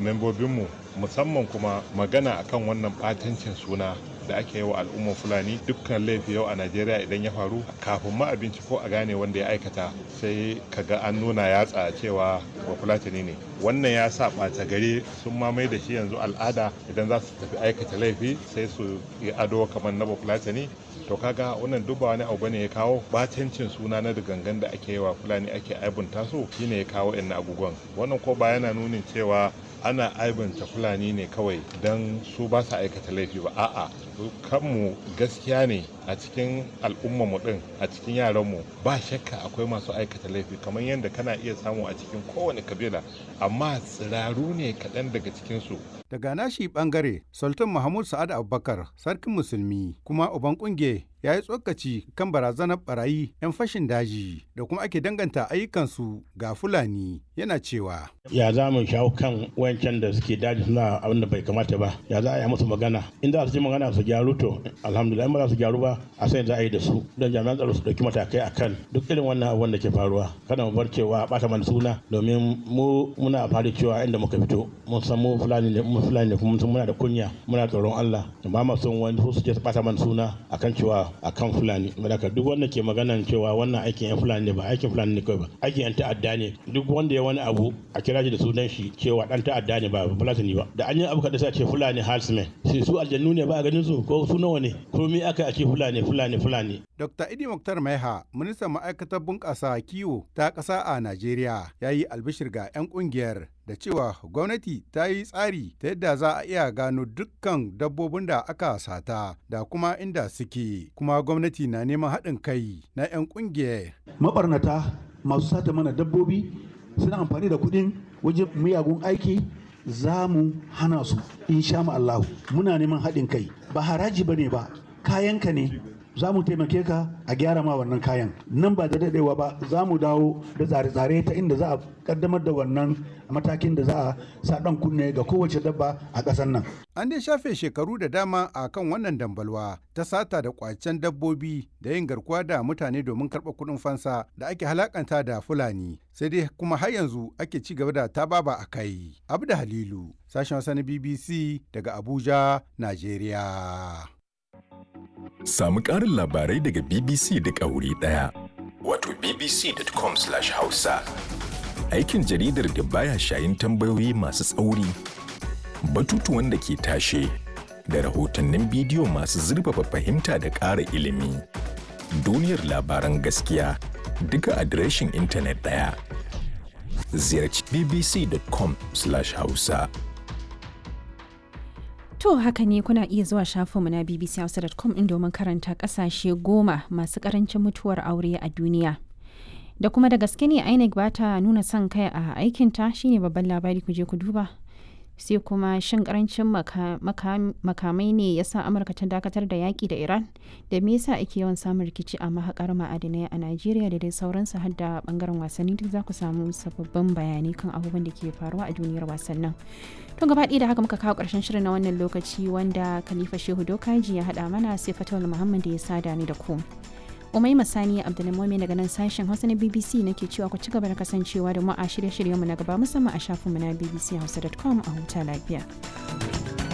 membobinmu musamman kuma magana akan wannan ɓatancin suna da ake yi wa al'ummar fulani dukkan laifi yau a najeriya idan ya faru kafin ma a binciko a gane wanda ya aikata sai kaga an nuna yatsa cewa ba fulatani ne wannan ya sa ɓata gari sun mamaye da shi yanzu al'ada idan za su tafi aikata laifi sai su yi ado kamar na fulatani to kaga wannan duk ba wani abu bane ya kawo batancin suna na gangan da ake yi wa fulani ake aibunta su shine ya kawo yan abubuwan wannan ko ba yana nunin cewa ana aibanta fulani ne kawai don su ba su aikata laifi ba a'a kanmu gaskiya ne a cikin al'ummarmu din a cikin yaranmu ba shakka akwai masu aikata laifi kamar yadda kana iya samu a cikin kowane kabila amma tsiraru ne kaɗan daga cikinsu daga nashi bangare sultan mahmud sa'ad abubakar sarkin musulmi kuma uban kunge ya yi tsokaci kan barazanar barayi 'yan fashin daji da kuma ake danganta ayyukansu ga fulani yana cewa ya za mu shawo kan wayancan da suke daji suna abin da bai kamata ba ya za a yi musu magana in za su ji magana su gyaru to alhamdulillah ba za su gyaru ba a sai za a yi da su don jami'an tsaro su dauki matakai a kan duk irin wannan abin da ke faruwa kada mu bar cewa bata mana suna domin mu muna fari cewa inda muka fito mun san mu fulani ne mu fulani ne kuma mun san muna da kunya muna tsoron Allah ba ma son wani su je su bata mana suna akan cewa akan fulani malaka duk wanda ke maganan cewa wannan aikin yan fulani ne ba aikin fulani ne kawai ba aikin yan ta'adda ne duk wanda ya wani abu a kira shi da sunan shi cewa dan ta'adda ne ba fulani ba da an yi abu kada sai ce fulani halsmen sai su aljannu ne ba a ganin su ko su nawa ne komai aka a ce fulani fulani fulani Dr. Idi Muktar Maiha, ministan ma'aikatar bunƙasa kiwo ta ƙasa a Najeriya, ya yi albishir ga 'yan ƙungiyar da cewa gwamnati ta yi tsari ta yadda za a iya gano dukkan dabbobin da aka sata da kuma inda suke, kuma gwamnati na neman haɗin kai na 'yan ƙungiyar. Mabarnata masu sata mana dabbobi suna amfani da kuɗin wajen miyagun aiki za mu hana su insha Allahu muna neman haɗin kai ba haraji ba ne ba kayanka ne za mu taimake ka a gyara ma wannan kayan nan ba da daɗewa ba za mu dawo da tsare-tsare ta inda za a kaddamar da wannan matakin da za a sa ɗan kunne ga kowace dabba a ƙasar nan. An dai shafe shekaru da dama a kan wannan dambalwa ta sata da kwacen dabbobi da yin garkuwa da mutane domin karɓar kuɗin fansa da ake halakanta da Fulani. Sai dai kuma har yanzu ake ci gaba da tababa a kai. Abda Halilu, sashen wasa na BBC daga Abuja, Najeriya. Samu ƙarin labarai daga BBC da ƙauri ɗaya. Wato bbc.com/hausa. Aikin jaridar da baya shayin tambayoyi masu tsauri, batutuwan da ke tashe, da rahotannin bidiyo masu zurfafa fahimta da ƙara ilimi. Duniyar labaran gaskiya duka adireshin intanet ɗaya. Ziyarci bbc.com/hausa. To haka ne kuna iya zuwa shafinmu na bbchausa.com in domin karanta kasashe goma masu karancin mutuwar aure a duniya. Da kuma da gaske ne INEC ba ta nuna son kai a aikinta shine babban labari ku je ku duba. Sai kuma shin karancin makamai ne ya sa Amurka ta dakatar da yaƙi da Iran da me yasa ake yawan samun rikici a mahakar ma'adinai a Najeriya da dai sauransu har da bangaren wasanni duk za ku samu sababbin bayanai kan abubuwan da ke faruwa a duniyar wasannin. To gaba ɗaya da haka muka kawo ƙarshen shirin na wannan lokaci wanda Khalifa Shehu Dokaji ya haɗa mana sai Fatawul Muhammad da ya sada ni da ku. Umai Masani Abdulmumin daga nan sashen Hausa na BBC nake cewa ku ci gaba da kasancewa da mu a shirye-shiryenmu na gaba musamman a shafinmu na bbchausa.com a huta lafiya.